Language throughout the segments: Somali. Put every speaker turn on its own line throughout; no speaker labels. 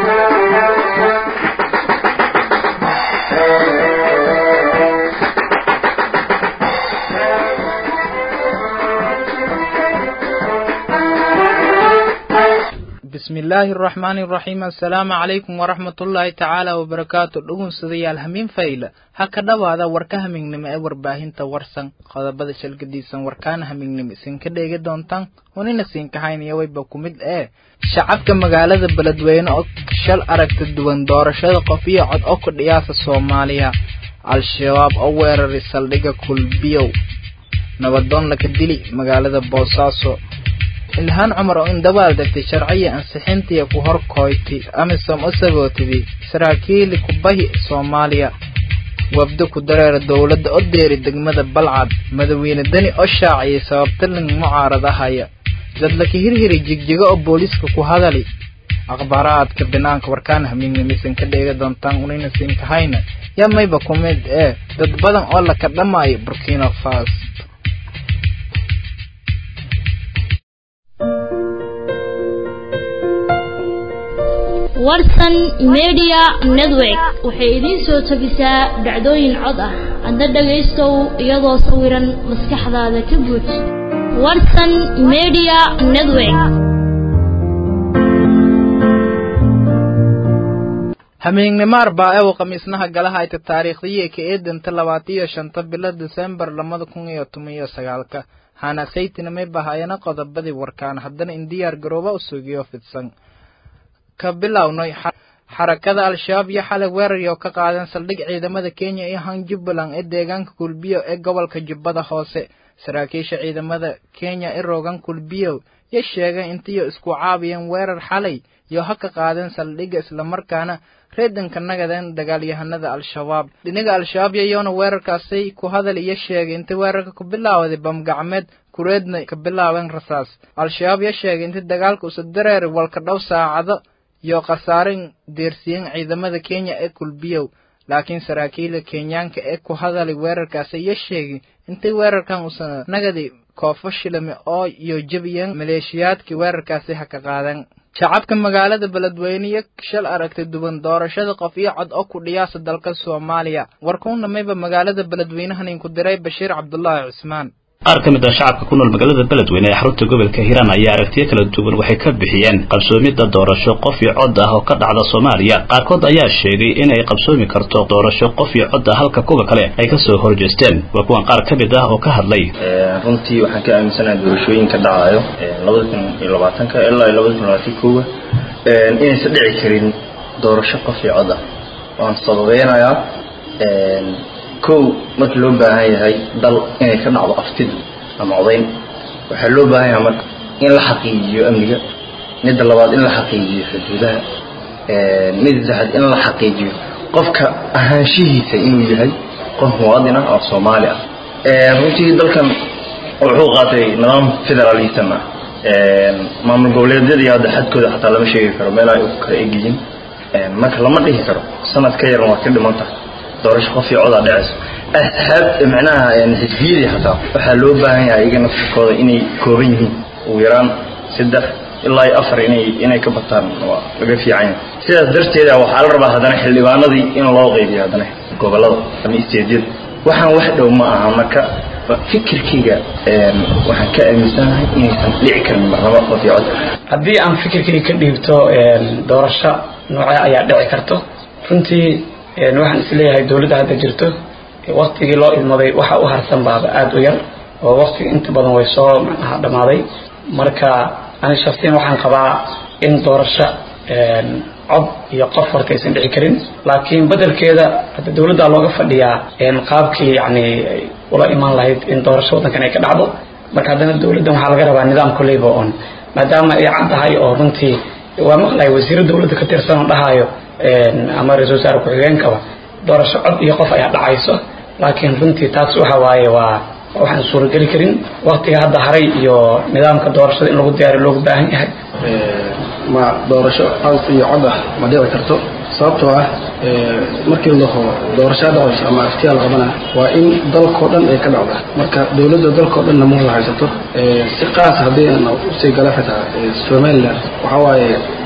bismi illaahi araxmaani iraxiim assalaamu calaykum waraxmatullaahi tacaala wabarakaatu dhugunsadayaal hamiin fayla ha ka dhowaada warka hamignimo ee warbaahinta warsan qodobada shalgadiisan warkaana hamignimo isinka dheegi doontaan hunina siinkahaynaya wayba ku mid ee shacabka magaalada beledweyne oo shal aragta duwan doorashada qof iyo cod oo ku dhiyaasa soomaaliya al-shabaab oo weeraray saldhigga kulbiyow nabadoon laka dili magaalada boosaaso ilhaan cumar oo indabaal degtay sharciya ansixintiya ku hor kooyti amisom u sagootidii saraakiili kubahi soomaaliya wabdo ku dareera dowladda o deeri degmada balcad madawiine deni oo shaaciyay sababtaling mucaaradahaya dadlaka hirhiri jigjigo oo booliiska ku hadali akhbaaraadka binaanka warkaana hamiignimisan ka dheega doontaan unayna siinkahayna yaa mayba ku mid ee dad badan oo laka dhamaayo burkina fas
warsan media network waxay idiin soo tabisaa dhacdooyin cod ah hadda dhagaystow iyadoo sawiran maskaxdaada ka buuj warsan media network
hamiignimo arbaa ew khamiisnaha galaha ayta taariikhdii ka eedanta labaatiyo shanta bilo desembar labada kun iyo toban iyo sagaalka hana saytina may bahayana qodobadii warkaan haddana in diyaar garooba u sugiyo fidsan ka bilownay xarakada al-shabaab iyo xalay weerari oo ka qaadan saldhig ciidamada kenya iyo han jubbaland ee deegaanka kulbiyow ee gobolka jubbada hoose saraakiisha ciidamada kenya ee roogan kulbiyow yo sheegay intiyo isku caabiyeen weerar xalay iyo ha ka qaadeen saldhigga islamarkaana reedanka nagadeen dagaalyahanada al-shabaab dhinaga al-shabaab yayoona weerarkaasay ku hadal iyo sheegay intay weerarka ku bilaawaday bamgacmeed kureedna ka bilaabeen rasaas al-shabaab yo sheegay intay dagaalka usa dareeri walka dhow saacado iyo khasaaren deersiyen ciidamada kenya ee kulbiyow laakiin saraakiila kenyaanka ee ku hadalay weerarkaasi iyo sheegay intay weerarkan usan nagadi koofo shilame oo iyo jebiyeen maleeshiyaadkii weerarkaasi ha ka qaadeen shacabka magaalada beledweyne iyo shal aragtay duwan doorashada qof iyo cod oo ku dhiyaasa dalka soomaaliya warkuuna mayba magaalada beledweynahanin ku diray bashiir cabdulaahi cusmaan
qaar ka mid ah shacabka ku nool magaalada beledweyne ee xarunta gobolka hiiraan ayaa aragtiyo kala duwan waxay ka bixiyeen qabsoomidda doorasho qof iyo cod ah oo ka dhacda soomaaliya qaarkood ayaa sheegay in ay qabsoomi karto doorasho qof iyo cod ah halka kuwa kale ay kasoo horjeesteen waa kuwan qaar ka mid ah oo ka hadlay
runtii waxaan ka aaminsanahay doorashooyinka dhacayo labada kun iyo labaatanka ilaa labada kun labaatan koowa inaysan dhici karin doorasho qof iyo cod ah waan sababeynayaa kow markii loo baahan yahay dal inay ka dhacdo aftid ama codayn waxaa loo baahan yahay marka in la xaqiijiyo amniga midda labaad in la xaqiijiyo xuduudaha midda saddexaad in la xaqiijiyo qofka ahaanshihiisa inuu yahay qof muwaadin ah oo soomaali ah runtii dalkan wuxuu qaatay nidaam federalism ah maamul goboleedyadii hadda xadkooda xataa lama sheegi karo meel ay u kala egyihiin marka lama dhihi karo sanad ka yaran waa ka dhiman tahay doorasho qof iyo codaa dhacayso asxaab macnaha xisbiyadii xataa waxaa loo baahan yahay iyaga naftirkooda inay kooban yihiin ugu yaraan saddex ilaa iyo afar inay inay ka bataan waa laga fiican yahay sidaas darteeda waxaa la rabaa haddana xildhibaanadii in loo qaybiyo haddana gobolada ama isteedyada waxaan wax dhow ma aha marka fikirkayga waxaan ka aaminsanahay inaysan dhici karin marnabo qof iyo cod
haddii aan fikirkayga ka dhiibto doorasho noocee ayaa dhici karto runtii waxaan isleeyahay dowladda hadda jirto waktigii loo idmaday waxa u harsan baaba aada u yar oo waktiga inta badan way soo macnaha dhammaaday marka ani shafsiyan waxaan qabaa in doorasho cod iyo qof horta aysan dhici karin laakiin bedelkeeda hadda dowladda looga fadhiyaa qaabkii yani ula imaan lahayd in doorasho waddankan ay ka dhacdo marka haddana dowladdan waxaa laga rabaa nidaam koleyba on maadaama ay cad tahay oo runtii waa maqlay wasiiro dowladda ka tirsan oo dhahayo ama ra-isul wasaare ku-xigeenkaba doorasho cod iyo qof ayaa dhacayso laakiin runtii taas waxa waaye waa waxaan suurageli karin waktiga hadda haray iyo nidaamka doorashada in lagu diyaariyo loogu baahan yahay
ma doorasho cod iyo cod ah ma dhici karto sababtoo ah markii laho doorashaa dhacayso ama aftiyaal qabana waa in dalkao dhan ay ka dhacda marka dowladda dalkao dhanna ma wada haysato si qaas haddii aan usii gala xitaa somaliland waxaa waaye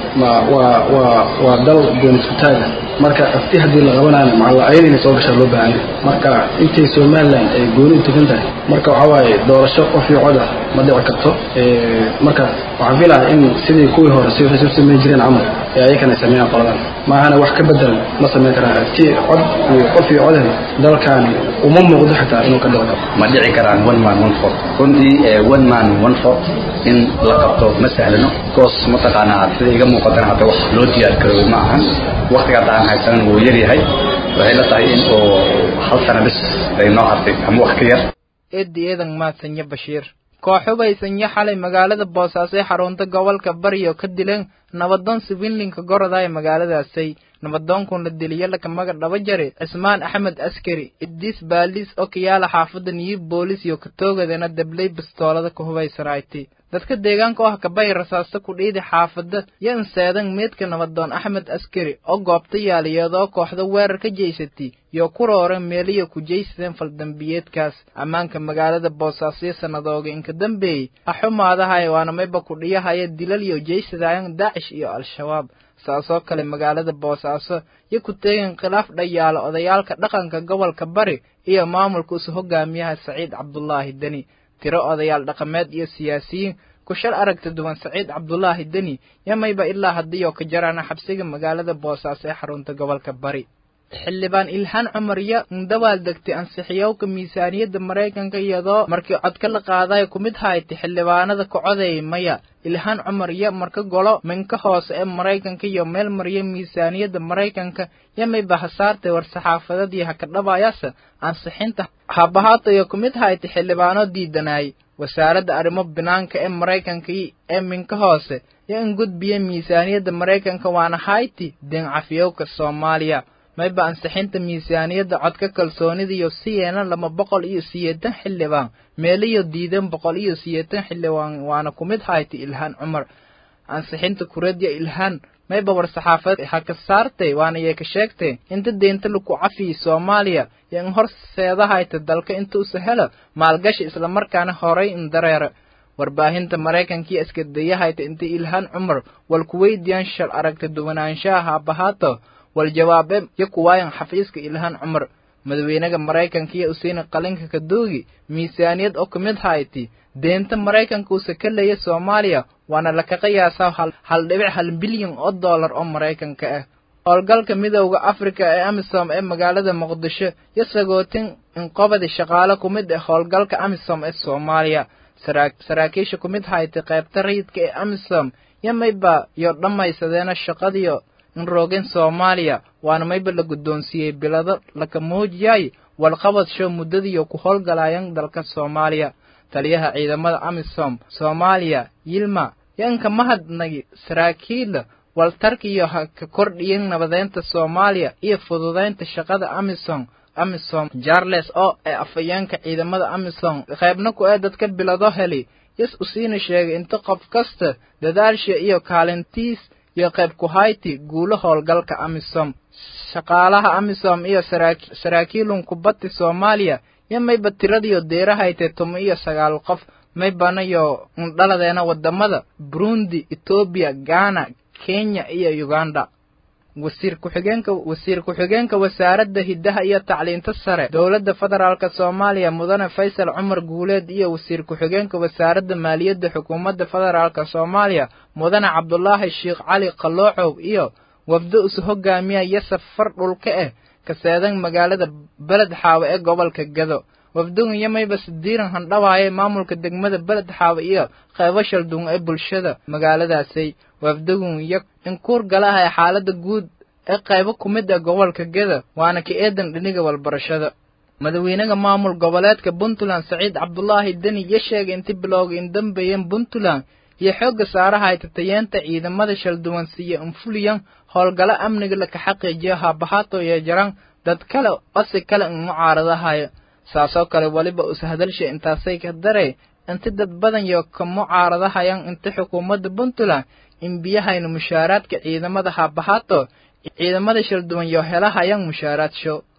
ma waa waa waa dal gooniskutaaga marka afti haddii la qabanaana macalla ayada inay soo gashaa loo baahan yahay marka intay somaliland ay gooni u tegan tahay marka waxaa waaye doorasho qof iyo cod ah ma dhici karto marka waxaan filaha in sidii kuwii hore si waxay soo sameyn jireen camal ee ayakana ay sameeyaan qoladan maahana wax ka bedel ma sameyn karaan afti cod iyo qof iyo codan dalkaani uma muuqdo xitaa inuu ka dhici karo
ma dhici karaan one man one vote runtii one man one vote in la qabto ma sahlano goos mataqaanaa sida iga muuqatana hadda wax loo diyaar garooy ma ahan waktiga hadda aan haysanan wuu yar yahay waxay la tahay in uu hal sana bis ay noo hartay ama wax ka yar
eeddi eedan maadsanya bashiir koox hubaysanya xalay magaalada boosaaso ee xarunta gobolka bariyo ka dileen nabadoon siwiinlinka goroda ee magaaladaasay nabadoonkun la diliyo lakamaga dhaba jare cismaan axmed askari iddiis baaliis okiyaala xaafadda niyi boolis iyo katoogadana dablay bastoolada ka hubaysanayti dadka deegaanka oo kabay rasaasta ku dhiidi xaafadda yo inseedan meedka nabadoon axmed askari oo goobta yaaliyeedoo kooxda weerar ka jeysatay iyo ku rooran meeliyo ku jeysadeen faldambiyeedkaas ammaanka magaalada boosaasoyo sannadooga inka dambeeyey axumaadahay waana mayba kudhiyahaya dilal iyo jeysadayan daacish iyo al-shabaab saasoo kale magaalada boosaaso yo ku teegeen khilaaf dhayaalo odayaalka dhaqanka gobolka bari iyo maamulka usu hogaamiyaha saciid cabdulaahi deni tiro odayaal dhaqameed iyo siyaasiyiin ku shal aragta duwan saciid cabdulaahi deni yamayba ilaa haddiioo ka jaraana xabsiga magaalada boosaaso ee xarunta gobolka bari xildhibaan ilhaan cumar yo indabaal degtay ansixiyowka miisaaniyadda maraykanka iyadoo markii codka la qaadayo ku mid haytay xildhibaanada ka codeeyay maya ilhaan cumar yo marka golo minka hoose ee maraykanka iyo meel mariya miisaaniyadda maraykanka yamayba hasaartay war-saxaafadadii haka dhabaayasa ansixinta habahaata iyo ku mid haytay xildhibaano diidanayay wasaaradda arrimo binaanka ee maraykanka ee minka hoose yo in gudbiya miisaaniyadda maraykanka waana hayti deencafiyowka soomaaliya mayba ansixinta miisaaniyadda codka kalsoonida iyo siyeena laba boqol iyo siyeetan xildhibaan meeliyo diidan boqol iyo siyeetan xildhibaan waana ku mid haytay ilhaan cumar ansixinta kuradya ilhaan mayba war-saxaafad ha ka saartay waana yee ka sheegtay inta deynta laku cafiyey soomaaliya iyo in horseedahayta dalka inta usa helo maalgashi islamarkaana horay in dareera warbaahinta maraykankiiyo iskadayahayta inta ilhaan cumar wal kuweydiyan shal aragta duwanaanshaha haabahaato wal jawaabe yo kuwaayan xafiiska ilhaan cumar madaxweynaha maraykanka iyo usiina qalinka kadoogi miisaaniyad oo ka mid hayti deenta maraykanka uuse ka leeya soomaaliya waana laka qiyaasaa hal dhibic hal bilyan oo dollar oo maraykanka ah howlgalka midowda afrika ee amisom ee magaalada muqdisho yo sagootin inqobadi shaqaale ku mid ah howlgalka amisom ee soomaaliya saraakiisha ku mid haytay qaybta rayidka ee amisom yo mayba yo dhammaysadeena shaqadiyo in roogeen soomaaliya waana mayba la guddoonsiiyey bilado laka muujiyay walqabad show muddadiiyo ku howlgalayan dalka soomaaliya taliyaha ciidamada amisom soomaaliya yilma yo inka mahadnagi saraakiila waltarkiyo ha ka kordhiyen nabadeynta soomaaliya iyo fududaynta shaqada amisom amisom jarles oo ee afayeenka ciidamada amisom qaybna ku ee dadka bilado heli yas usiina sheegay inta qof kasta dadaalsha iyo kaalintiis iyo qayb ku hayti guulo howlgalka amisom shaqaalaha amisom iyo saraakiilun kubaddi soomaaliya yo mayba tiradiyo deerahaytay tuma iyo sagaal qof maybanayo indhaladeena wadamada burundi etoobiya ghana kenya iyo uganda wasiir ku-xigeenka wasiir ku-xigeenka wasaaradda hiddaha iyo tacliinta sare dowladda federaalk soomaaliya mudane faysal cumar guuleed iyo wasiir ku-xigeenka wasaaradda maaliyadda xukuumadda federaalk soomaaliya mudane cabdulaahi sheekh cali qaloocow iyo wafdo isu hogaamiya iyo safar dhulka ah kaseedan magaalada beled xaawe ee gobolka gado wafdugan iyo mayba sidiiran handhawaayay maamulka degmada beled xaawe iyo qaybo shalduun ee bulshada magaaladaasay wafdugun iyo inkuur galaha ee xaaladda guud ee qaybo ku mid ah gobolka geda waana ka eedan dhiniga walbarashada madaxweynaha maamul goboleedka puntland saciid cabdulaahi deni iyo sheegay inti bilowga in dambeeyeen puntland iyo xoogga saarahay tatayeenta ciidamada shalduwan siiya infuliyan howlgalo amniga laka xaqiijiyo haabahaato iyo jaran dad kale osi kale in mucaaradahaya saasoo kale weliba ushadalsha intaasay ka daray inti dad badan yo ka mucaaradahayan inta xukuumadda puntland in biyahayna mushaaraadka ciidamada haabahaato ciidamada shalduwan yo helahayan mushaaraadsho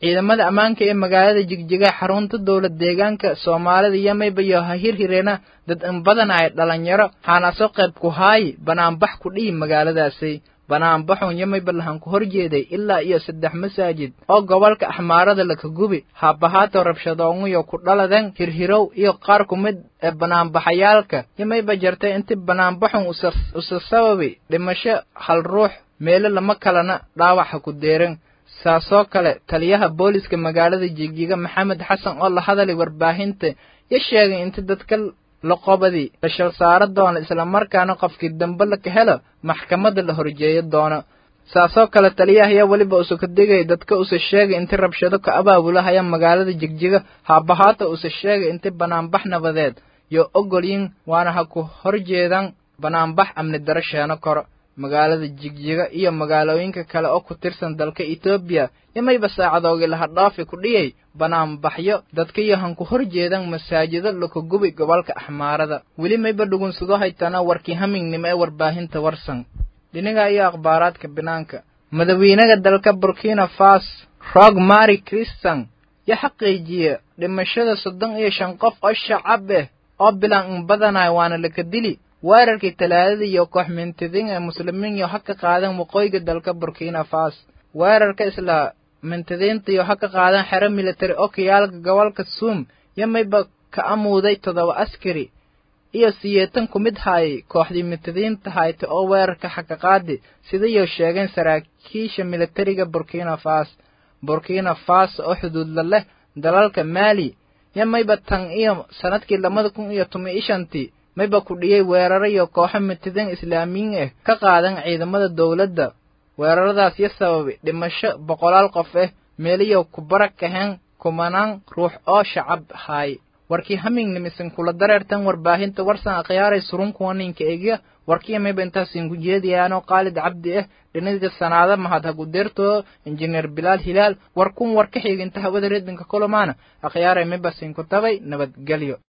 ciidamada ammaanka ee magaalada jigjiga xarunta dowlad deegaanka soomaalida iyo mayba iyo ha hirhireena dad in badan ay dhalinyaro haanaso qayb ku haayi banaanbax ku dhihi magaaladaasi banaanbaxun iyo mayba lahan ku hor jeeday ilaa iyo saddex masaajid oo gobolka axmaarada laka gubi haabahaato rabshadoonguyo ku dhaladen hirhirow iyo qaar ku mid ee banaanbaxayaalka iyo mayba jartay inti banaanbaxun usa sababi dhimasho hal ruux meelo lama kalena dhaawaxa ku deeran saasoo kale taliyaha booliska magaalada jigjiga maxamed xasan oo la hadalay warbaahinta yo sheegay inta dadka laqobadii la shal saaro doono islamarkaana qofkii dambe laka helo maxkamadda la horjeeyo doono saasoo kale taliyaha ayaa weliba usa ka digay dadka usa sheegay inti rabshado ka abaabulahaya magaalada jigjiga haabahaata usa sheegay inti banaanbax nabadeed yo ogolyin waana ha ku horjeedan banaanbax amni daro sheeno koro magaalada jigjiga iyo magaalooyinka kale oo ku tirsan dalka etoobiya imayba saacadoogi laha dhaafi ku dhiyay banaanbaxyo dadka iyo han ku hor jeedan masaajido laka gubi gobolka axmaarada weli mayba dhugunsado haytana warkii hamingnimo ee warbaahinta warsan dhinaga iyo akhbaaraadka banaanka madawiinaha dalka burkina fas roog mari christan yo xaqiijiya dhimashada soddon iyo shan qof oo shacab ah oo bilan in badanayo waana laka dili weerarkii talaadada iyo koox mintidin ee muslimiin iyo ha ka qaadan waqooyiga dalka burkina fas weerarka isla mintidiinta iyo ha ka qaadan xero military oo kayaalka gobolka suum yo mayba ka amuuday toddoba askari iyo siyeetan ku mid haayay kooxdii mintidiinta hayta oo weerarka xakaqaadi sidayo sheegeen saraakiisha militariga burkina fas burkina fas oo xuduudla leh dalalka maali yo mayba tan iyo sanadkii labada kun iyo toban iyo shantii mayba ku dhiyey weeraro iyo kooxo mitidin islaamiyiin ah ka qaadan ciidamada dowladda weeraradaas yo sababay dhimasho boqolaal qof ah meeliyo ku barag kaheen kumanaan ruux oo shacab haay warkii hamingnimisan kula dareertan warbaahinta warsan akhyaaray surunkuwa ninka egya warkiya mayba intaasin ku jeediyaanoo qaalid cabdi ah dhinaga sanaada mahad hagudeertoo injineer bilaal hilaal war kun war ka xiginta hawada redinka kolomaana akhyaaray mayba sin ku tabay nabadgelyo